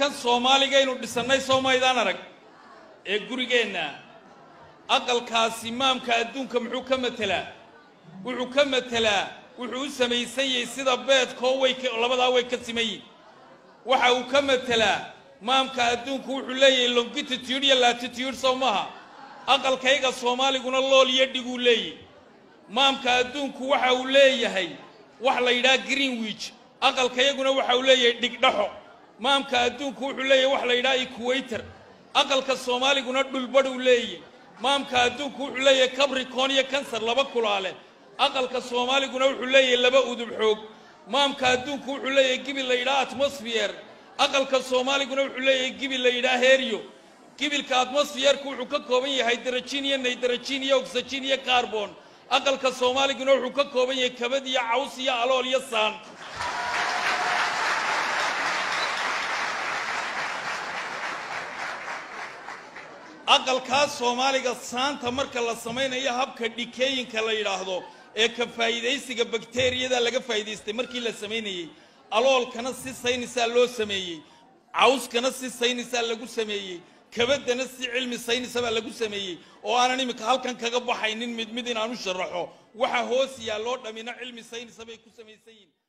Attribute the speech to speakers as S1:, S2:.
S1: aqalkan soomaaligaynu dhisannay soo maydaan arag ee gurigeenna aqalkaasi maamka adduunka muxuu ka matelaa wuxuu ka matelaa wuxuu u samaysan yahay sida beedkoo way labadaa way ka siman yihin waxa uu ka matelaa maamka adduunku wuxuu leeyahay longitude iyo latitude sow maha aqalkayga soomaaliguna lool iyo dhiguu leeyahy maamka adduunku waxa uu leeyahay wax la yidhaha greenwich aqalkayaguna waxa uu leeyahay dhigdhaxo maamka adduunku wuxuu leeyahay wax la yidhaha equator aqalka soomaaliguna dhulbadhuu leeyahy maamka adduunku wuxuu leeyahay cabricon iyo kansar laba kulaale aqalka soomaaliguna wuxuu leeyahay laba udub xoog maamka adduunku wuxuu leeyahay gibil la yidhaha atmosfeer aqalka soomaaliguna wuxuu leeyahay gibil la yidhaha heryo gibilka atmosfeerku wuxuu ka kooban yahay darajin iyo naydarajin iyo oxygen iyo carbon aqalka soomaaliguna wuxuu ka kooban yahay kabad iyo caws iyo alool iyo saan aqalkaas soomaaliga saanta marka la samaynayo habka dhikeeyinka la yidhaahdo ee ka faa'iidaysiga bakteriyada laga faa'iidaystay markii la samaynayey aloolkana si saynisaa loo sameeyey cawskana si saynisaa lagu sameeyey kabaddana si cilmi saynisabaa lagu sameeyey oo aanan iminka halkan kaga baxaynin mid mid inaan u sharaxo waxa hoos yaalloo dhammina cilmi saynisa bay ku samaysan yihin